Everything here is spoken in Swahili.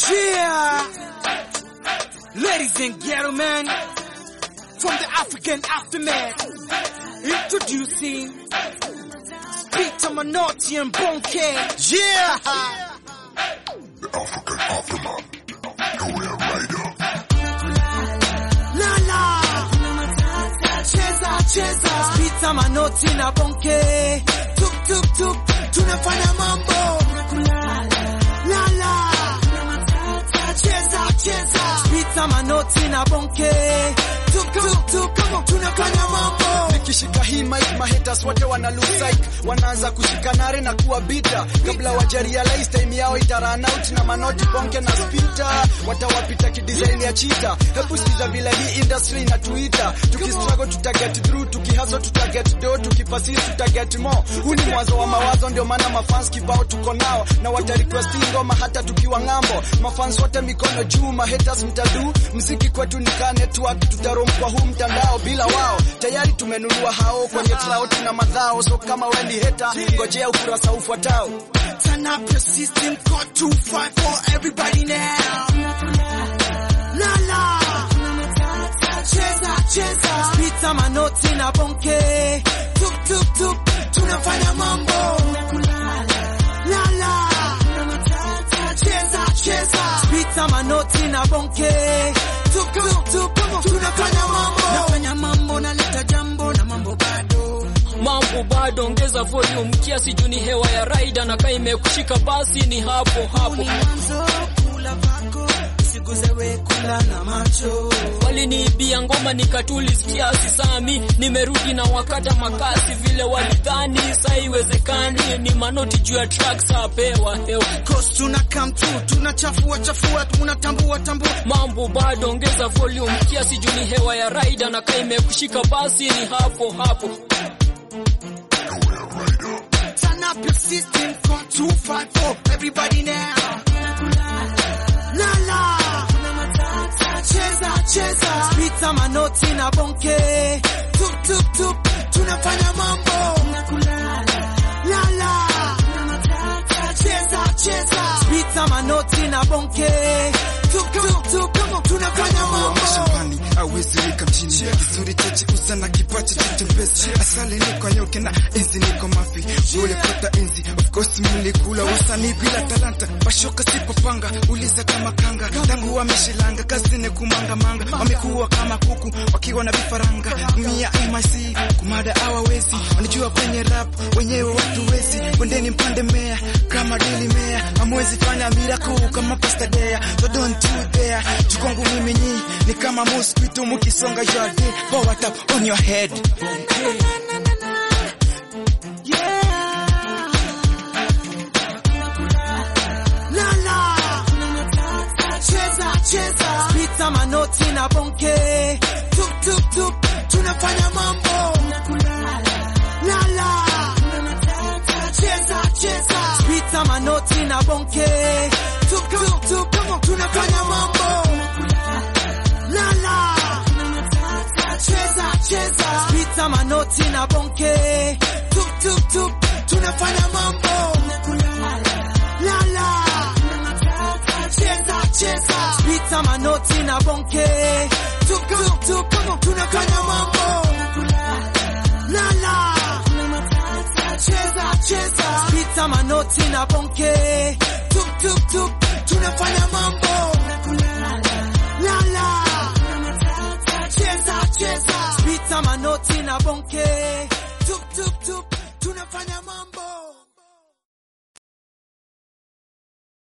Yeah, ladies and gentlemen, from the African aftermath, introducing Peter Manotti and Bonke. Yeah, The African Aftermath. Nowhere Rider. Lala, cheza cheza, Peter Manotti na Bonke, tuk tuk tuk, tunafanya mambo. Lala, cheza cheza, Peter Manotti na Bonke, tuk tuk tuk, tunafanya mambo. nikishika hii mic mahaters wote wana lose sight wanaanza kushika nare na kuwa bita kabla wajarealize time yao ita run out na manoti bonke na spita watawapita kidesign ya chita hebu sikiza vile hii industry inatuita tukistruggle tuta get through tukihaso tuta get do tukipasiri tuta get more huu ni mwanzo wa mawazo ndio maana mafans kibao tuko nao na wata request ngoma hata tukiwa ng'ambo mafans wote mikono juu mahaters mtadu mziki kwetu ni ka network tutarom kwa huu mtandao bila wao tayari tumenunua hao kwenye cloud na madhao so kama wewe ni hater ngojea ukurasa ufuatao Turn up your system, call 254, everybody now. La la. Cheza, cheza. Pita manoti na bonke. Tuk, tuk, tuk. Tunafanya mambo. La la. Cheza, cheza. Pita manoti na bonke. Tuk, tuk, tuk. Tunafanya mambo. Nafanya mambo, naleta jambo na mambo bado. mambo bado, ongeza volume kiasi juu ni hewa ya raida na kaa imekushika basi ni hapo hapo. Ni mwanzo, kula pako. Siguze we kula na macho. Waliniibia ngoma nikatulis kiasi sami, nimerudi na wakata makasi vile walidhani, sa iwezekani ni manoti juu ya tracks apewa hewa. Cause tuna come through, tunachafua chafua, tunatambua tambua. Mambo bado, ongeza volume kiasi juu ni hewa ya raida na kaa imekushika basi ni hapo hapo. Nowhere Rider. Turn up your system, call 254, everybody now. La la. Cheza cheza, pita manoti na bonke. Tuk tuk tuk, tunafanya mambo. La la. Cheza cheza, pita manoti na bonke. Tuk tuk tuk, tunafanya mambo. mashambani awezi wika mjini kizuri cheche uza na kipacha chitembezi asali niko nyoke na enzi niko mafi ule pata enzi of course mlikula wasanii bila talanta pashoka sipopanga uliza kama kanga tangu wameshilanga kazini kumangamanga wamekuwa kama kuku wakiwa na vifaranga mia MIC kumada hawawezi wanajua kwenye rap wenyewe watu wezi kwendeni mpande mea kama dili mea amwezi fanya miracle kama pasta dea so don't you dare chukwangu mimi nyi ni kama mosquito mukisonga your day power tap on your head La la. Cheza cheza. Pita manoti na bonke. Tuk tuk tuk. Tunafanya mambo. La la. Cheza cheza. Pita manoti na bonke. Tuk tuk tuk. Tunafanya mambo. La la. Cheza cheza. Pita manoti na bonke. Tuk tuk tuk. Tunafanya mambo. La la. Cheza cheza. Pita manoti na bonke. Tuk tuk tuk. Tunafanya mambo. La la. Cheza cheza. Pita manoti na bonke. Tuk tuk tuk. Tunafanya mambo. La la. Cheza cheza. Pita manoti na bonke. Tuk tuk tuk. Tunafanya